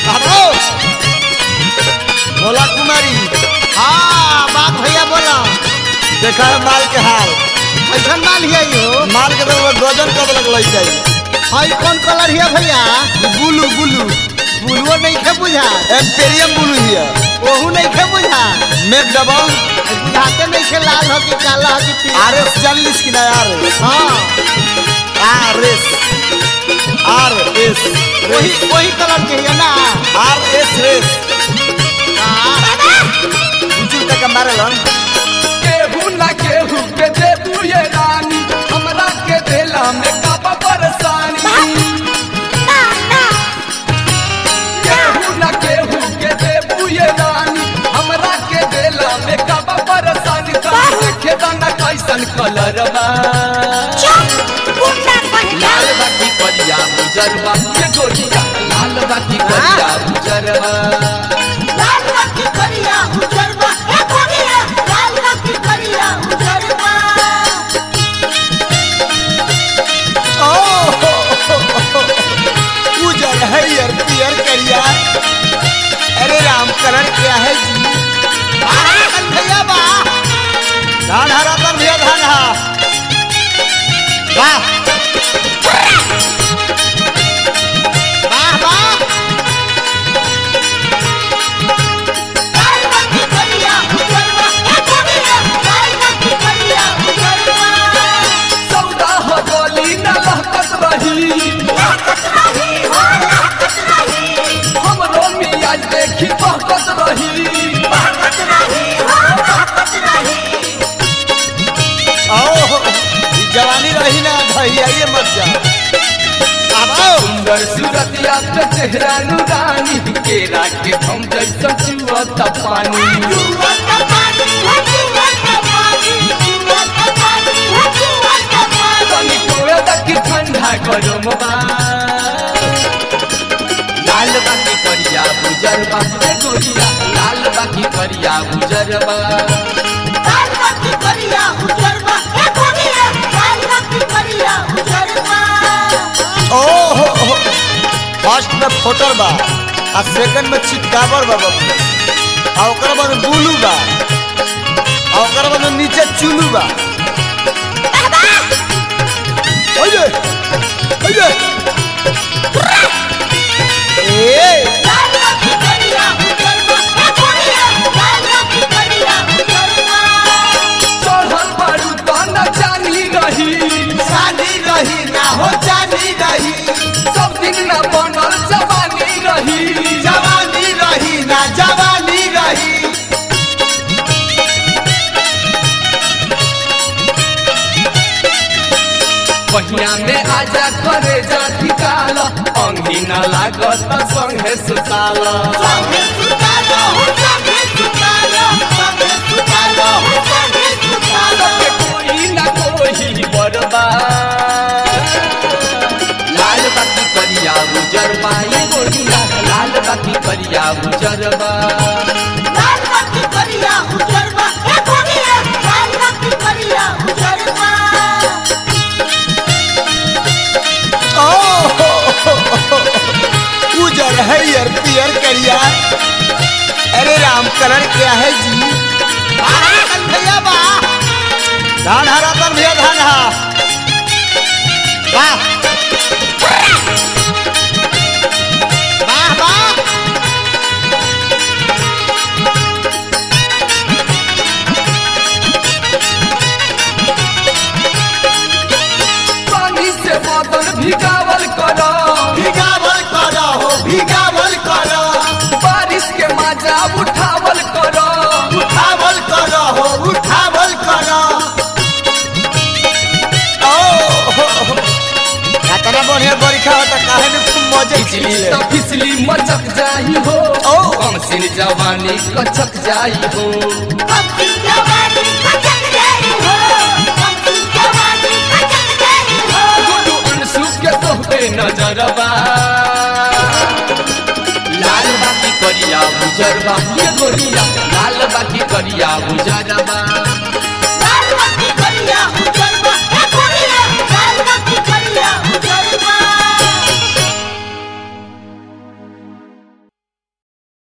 हटो भोला कुमारी हाँ बात भैया बोला देखा है माल के हाल ऐसा माल हिया यो माल के तो गजन कब लग लग जाई हई कौन कलर हिया भैया बुलू बुलू बुलुओ नहीं खे बुझा एम्पेरियम बुलू हिया ओहू नहीं खे बुझा मेक डबल बुझाते नहीं खे लाल हो कि काला हो कि पीला आर एस चालीस की ना आर एस हाँ आर एस आर एस वही वही कलर के हिया ना आर एस रेस हाँ। उचू तक मारे लन केहू ना केहू के देबू ये रानी हमरा के देला में काबा परेशानी केहू ना केहू के देबू ये रानी हमरा के देला में काबा परेशानी तब देखे दाना कैसन कलर बा लाल बाकी करिया उजरवा ये गोरिया लाल बाकी करिया उजरवा उजर है यार पियर करिया अरे राम कलर क्या है जी कल भैया बा धान हरा तर भैया धान हा वाह वाह वाह सौदा हो गोली न लहकत रही हमरो मियाज देखी बहकत रही आओ ई जवानी रही ना भैया ये मत जा अब आओ सुंदर सूरतिया पे चेहरा नुरानी केरा के हम जैसा चुअत पानी तनी कोए तक ठंडा गरम बा लाल बाकी करिया बुजर बा ए गोरिया लाल बाकी करिया बुजर बा ओहो फर्स्ट में फोटर बा आ सेकंड में चितकाबर बा बाबू आ ओकर बाद बुलू बा आ ओकर बाद नीचे चुलू बा ओये ओये ए चढ़ल बारू तना चानी रही चांदी रही ना हो चांदी रही सब दिन न बनल जवानी रही जवानी रही ना जवानी रही बहिया में आजा करे जा ठिकाल अंगी न लागत संगे सुताल सबके कोई न कोई बरबा लाल बाती करिया उजरबा ये गोरिया लाल बाती करिया उजरबा उजर है यार पियर करिया अरे राम कलर क्या है जी कल भैया बा धान हरा तर भैया धान हा वाह वाह वाह पानी से बदन भिगावल करो भिगावल करो हो भिगावल करो बारिश के मजा उठावल करो उठावल करो हो उठावल करो ओ हो, हो। कितना बढ़िया बरिखा होता काहे में खूब मजे बिजली खिले तो फिसली मचक जाई हो ओ। कम सिन जवानी कचक जाई हो गुरु अनसु के तोहबे नजरबा लाल बाकी करिया बुजरबा ये गोरिया लाल बाकी करिया बुजरबा